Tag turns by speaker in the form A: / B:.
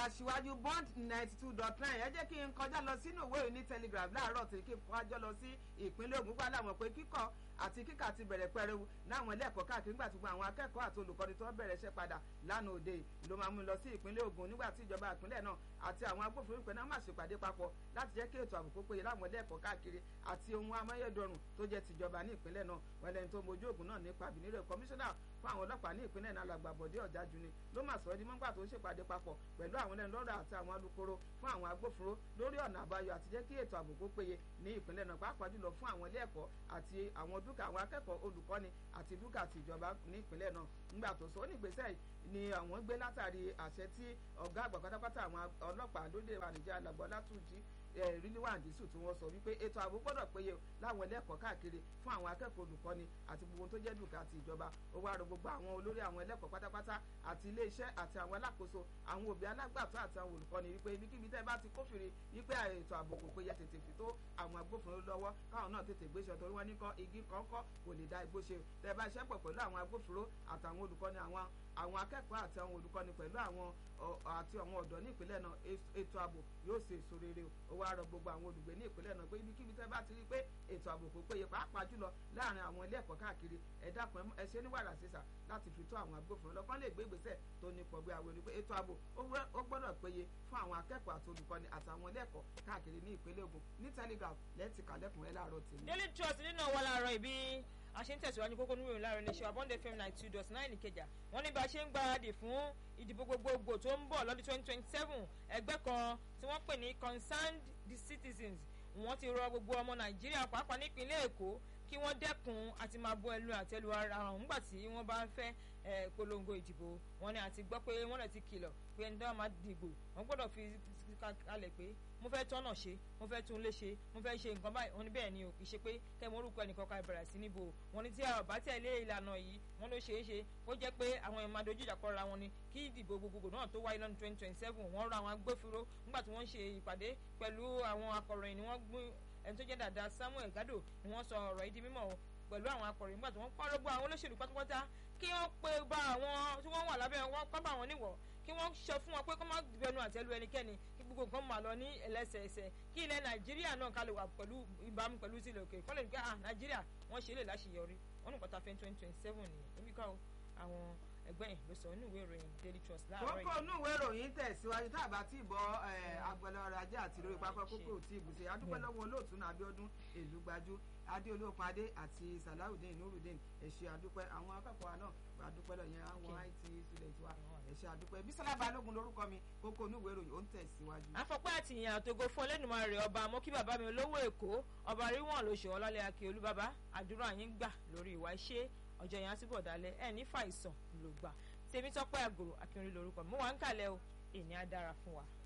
A: aṣíwájú bond ninety two dot nine ẹ jẹ́ kí n kọjá lọ sínú ìwé ìròyìn telegraph láàárọ̀ tí kí n kọjá lọ sí ìpínlẹ̀ Ògùn gbà láwọn pé kíkọ́ àti kíkà ti bẹ̀rẹ̀ pẹrẹwu láwọn ilé ẹ̀kọ́ káàkiri nígbà tí gbogbo àwọn akẹ́kọ̀ọ́ àti olùkọ́ni tó bẹ̀rẹ̀ iṣẹ́ padà lánàá òde ló máa mú lọ sí ìpínlẹ̀ Ògùn nígbà tí ìjọba ìpínlẹ̀ náà àti àwọn agbófinró ìpínlẹ̀ náà máa ṣèpàdé papọ̀ láti jẹ́ kí ètò ààbò kó péye láwọn ilé ẹ̀kọ́ káàkiri àti ohun amáyédọrùn tó jẹ́ tìjọba ní ìpínlẹ̀ náà wọn lẹni tó mojú ògùn náà nípa bìnírè kọmíṣánná fún àwọn ọlọ́pàá ní ìpínlẹ̀ náà làgbàbọ̀dé ọ̀jájú ni ló máa sọ ẹ́ di mọ́gbà tó ń ṣèpàdé papọ̀ pẹ̀lú àwọn ẹlẹ́nu lọ́rọ̀ àti àwọn alukoro fún àwọn agbófinró lórí ọ̀nà àbáyọ àti jẹ́ kí ètò ààbò kó péye ní ìpínlẹ̀ náà pàápàá jùlọ fún àwọn ilé ẹ̀kọ́ àti àwọn dúkà àwọn akẹ́kọ̀ọ́ olùkọ́ni àti dúkà àti ìjọba ní ìpínlẹ̀ náà nígbà tó sọ ó ní ìgbésẹ̀ ni àwọn gbé látàrí àṣẹ tí ọ̀gá àgbà pátápátá àwọn ọlọ́pàá lóde ànìjẹ́ alàgbọ́ látúnjì ríliwá àdìsù tí wọ́n sọ wípé ètò ààbò gbọ́dọ̀ péye láwọn ẹlẹ́kọ̀ọ́ káàkiri fún àwọn akẹ́kọ̀ọ́ olùkọ́ni àti gbogbo tó jẹ́ dùkà àti ìjọba ó wá rọ gbogbo àwọn olórí àwọn ẹlẹ́kọ̀ọ́ pátápátá àti iléeṣẹ́ àti àwọn alákòóso àwọn òbí alágbàtọ́ àti àwọn olùkọ́ni wípé ibikíbi tẹ́ bá ti kófìrí wípé ètò ààbò kò péye tètè fi tó àwọn agbófinró lọ́wọ́ káwọn náà tètè gbéṣẹ́ torí wọ́n ní kọ́ igi kọ́ńkọ́ kò lè dá igbó ṣe tẹ́ bá ṣẹ́ pọ̀ pẹ̀lú àwọn agbófinró àtàwọn olùkọ́ni àwọn àwọn akẹ́kọ̀ọ́ àti àwọn olùkọ́ni pẹ̀lú àwọn àti àwọn ọ̀dọ́ ní ìpínlẹ̀ náà ètò ààbò yóò ṣe èso rere ó wá rọ gbogbo àwọn olùgbé ní ìpínlẹ̀ náà pé ibikíbi tẹ́ bá ti rí pé ètò ààbò kò péye pàápàá jùlọ láàrin àwọn ilé ẹ̀kọ́ káàkiri ẹ dákun ẹ ṣe ní wàrà sísà láti fi tó àwọn agbófinró lọ́kàn lè gbé ìgbésẹ̀ tó ní pọ̀gbé àwọn olùgbé ètò ààbò ó gbọ́dọ̀ péye fún àwọn akẹ́kọ̀ọ́ àti olùkọ́ni àtàwọn ilé ẹ̀kọ́ káàkiri ní ìpínlẹ̀ Ògùn ní Telegraph lẹ́ẹ̀tì kàlẹ́kùn ẹ láàárọ̀ tèmi.
B: Daily Trust nínú àwọn láàárọ̀ ìbí a ṣe ń tẹ̀síwájú kókó nínú ìròyìn láàárọ̀ iléeṣẹ́ Abọ́ndé FM ninety two dot nine Ìkẹjà wọ́n ní bá a ṣe ń gbáradì fún ìdìbò gbogbogbò tó ń bọ̀ lọ́dún twenty twenty seven ẹgbẹ́ kan tí wọ́n pè ní concerned the citizens wọ́n ti rọ gbogbo ọmọ Nàìjíríà pàápàá nípínlẹ̀ Èkó kí wọ́n dẹ́kun àti máa bọ ẹnu àtẹ́lu ara hàn nígbà tí wọ́n bá ń fẹ́ polongo ìdìbò wọn ni àti gbọ́ pé wọ́n lè ti kìlọ̀ pé ẹni tó bá máa dìbò wọ́n gbọ́dọ̀ fi kalẹ̀ pé mo fẹ́ tọ́nà ṣe mo fẹ́ tún lé ṣe mo fẹ́ ṣe nǹkan báyìí wọ́n ní bẹ́ẹ̀ ni o kì í ṣe pé kẹ́mi orúkọ ẹnìkan ká bẹ̀rẹ̀ sí níbo wọ́n ní tí a bá tẹ̀lé ìlànà yìí wọ́n ló ṣeé ṣe kó jẹ́ pé àwọn èèyàn máa dojú ìjà kọra wọn ni kí ìdìbò gbogbogbò náà tó wáyé lọ́dún twenty twenty seven wọ́n rọ àwọn agbófinró nígbà tí wọ́n ń ṣe ìpàdé pẹ̀lú àwọn akọ̀ròyìn ni wọ́n gbé ẹni tó jẹ́ dàda Samuel Gado ni wọ́n sọ ọ̀rọ̀ yìí di mímọ̀ pẹ̀lú àwọn akọ̀ròyìn nígbà tí wọ́n pàrọ̀ gbọ́ àwọn olóṣèlú pátápátá kí wọ́n pe bá àwọn tí wọ́n wà lábẹ́ wọn kọ́ bá wọn níwọ̀ kí wọ́n sọ fún wọn pé kọ́ má bẹnu àtẹ́lu ẹnikẹ́ni kí gbogbo nǹkan máa lọ ní ẹlẹ́sẹẹsẹ kí ilẹ̀ Nàìjíríà náà ká lè wà pẹ̀lú ìbámu pẹ̀lú sílẹ̀ òkè kọ́ lè ní pé ah Nàìjíríà wọ́n ṣe é lè láṣeyọrí wọ́n ní pátá fẹ́ twenty twenty seven nìyẹn níbi ká àwọn ẹgbẹ́ yẹn ló sọ nínú ìwé ìròyìn Daily Trust láàárọ̀ yìí.
A: kókó inú ìwé ìròyìn tẹ̀síwájú tá a bá tí ì bọ́ agbẹ̀lẹ̀ ọrọ̀ ajé àti ìròyìn pápá kókó tí ì bùsẹ̀ adúpẹ́ lọ́wọ́ olóòtú náà Abíọ́dún Èlúgbájú adéolóòpin adé àti salawudeen nurudeen ẹ̀ṣẹ̀ adúpẹ́ àwọn akẹ́kọ̀ọ́ náà adúpẹ́ lọ yẹn àwọn IT student wa ẹ̀ṣẹ̀ adúpẹ́ Bísọ́lá Balógun lórúkọ mi kókó inú ìwé ìròyìn ó ń tẹ̀síwájú.
B: àfọ̀pẹ́ àti ìyàn àtògo fún Olódùmarè ọba àmọ́ kí bàbá mi olówó Èkó ọba ríwọ̀n ló ṣe ọlọ́lẹ̀ akíolú bàbá àdúrà yín gbà lórí ìwà iṣẹ́ ọjọ́ yẹn á túbọ̀ dalẹ̀ ẹ̀ ní fàìsàn ló gbà tèmi tọ́pẹ́ àgòrò akínrin lórúkọ mi mo wà ń kàlẹ́ o èèyàn á dára fún wa.